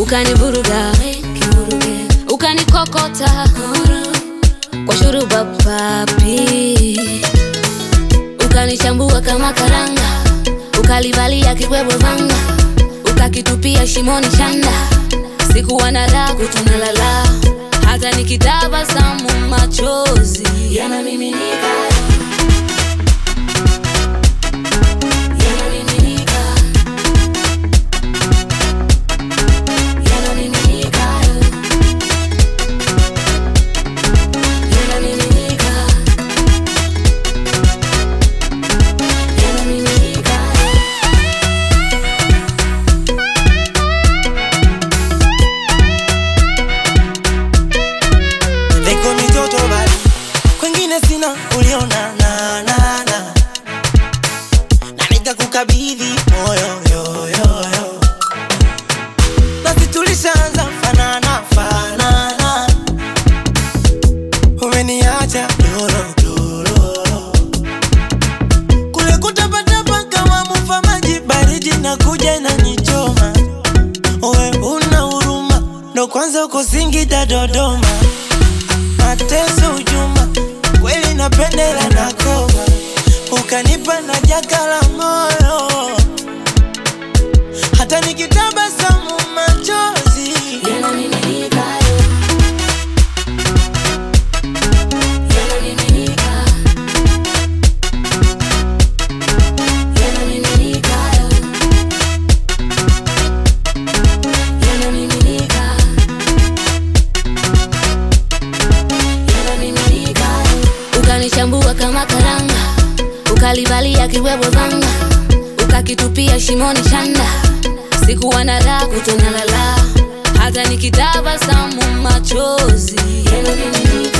ukanivuruga kivuruge, ukanikokota kwa shuruba papi, ukanichambua kama karanga, ukalivalia kibwebwe vanga, ukakitupia shimoni chanda. Sikuwa na raha kutunalala, hata nikitabasamu machozi yanamiminika yanamiminika yanamiminika yanamiminika yanamiminika Niko mitoto bali kwengine sina uliona na na na na nikakukabidhi moyo yo yo yo basi tulishaanza fanana fanana umeniacha doro doro kule kutapatapa kama mufa maji baridi na kuja inanichoma Owe una huruma ndo kwanza uko Singida Dodoma mateso ujuma kweli napendela na koma ukanipa na jaka la moyo hata nikitabasamu machozi yanamiminika yanamiminika yanamiminika yanamiminika yanamiminika ukanichambua kama karanga ukalivalia kibwebwe vanga ukakitupia shimoni chanda sikuwa na raha kutonalala hata nikitabasamu machozi yanamiminika